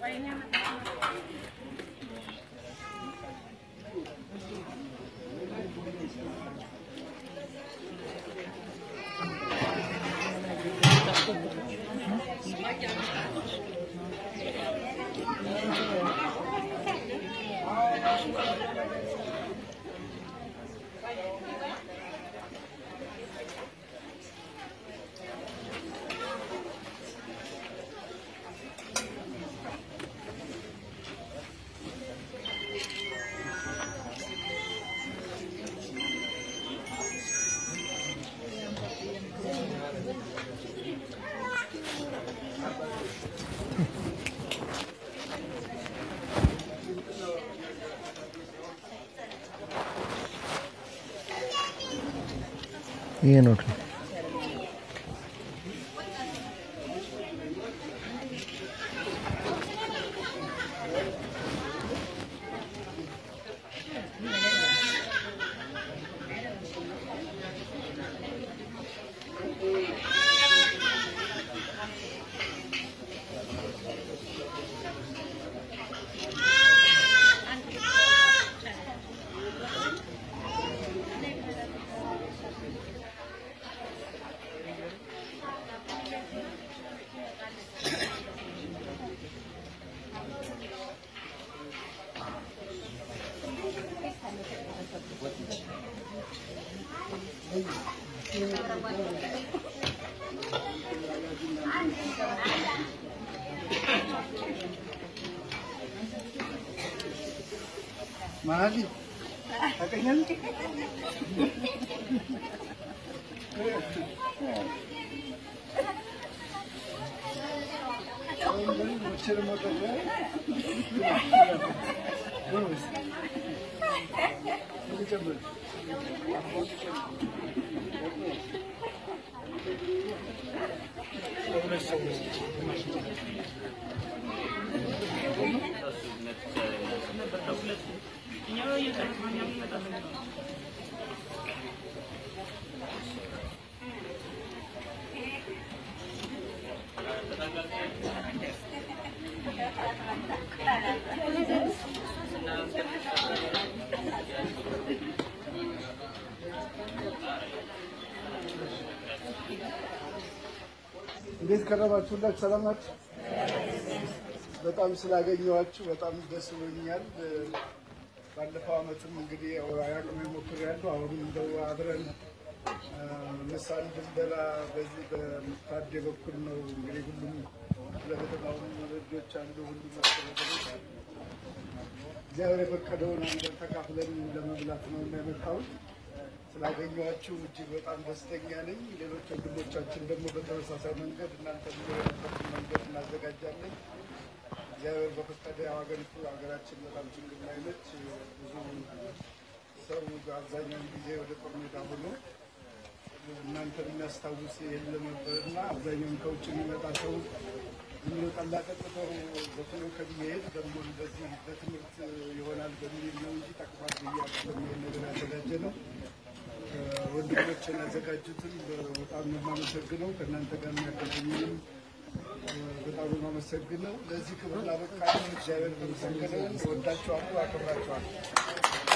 ይሄ ನೋಡ್ರಿ Mahali. Kakanyan. እንዴት ከረማችሁላችሁ? ሰላም ናችሁ? በጣም ስላገኘኋችሁ በጣም ደስ ብሎኛል። ባለፈው ዓመትም እንግዲህ አቅሜ ሞክሬያለሁ። አሁንም እንደው አብረን ምሳ እንድንበላ በዚህ በታዴ በኩል ነው እንግዲህ ሁሉም ለከተማውን ልጆች አሉ ሁሉም ማስተዳደሮች እግዚአብሔር የፈቀደውን አንድ ተካፍለን ለመብላት ነው እና የመጣሁት። ስላገኘኋችሁ እጅግ በጣም ደስተኛ ነኝ። ሌሎች ወንድሞቻችን ደግሞ በተመሳሳይ መንገድ እናንተ የነበረትን መንገድ እናዘጋጃለን። እግዚአብሔር በፈቀደ ያው ሀገሪቱ ሀገራችን በጣም ችግር ላይ ነች። ብዙ ሰው አብዛኛውን ጊዜ ወደ ጦር ሜዳ ሆኖ እናንተን የሚያስታውስ የለም ነበር እና አብዛኛውን ከውጭ የሚመጣ ሰው ዝም ብሎ ጠላ ጠጥቶ በቶሎ ከሚሄድ ደግሞ እንደዚህ በትምህርት ይሆናል በሚል ነው እንጂ ጠቅሟል ብዬ አይደለም ይሄን ነገር ያዘጋጀ ነው። ወንድሞችን ያዘጋጁትን በጣም ነው የማመሰግነው። ከእናንተ ጋር የሚያገናኙንም በጣም ነው የማመሰግነው። ለዚህ ክብር ላበቃችሁ እግዚአብሔር በመሰገነ ወዳችኋለሁ፣ አከብራችኋለሁ።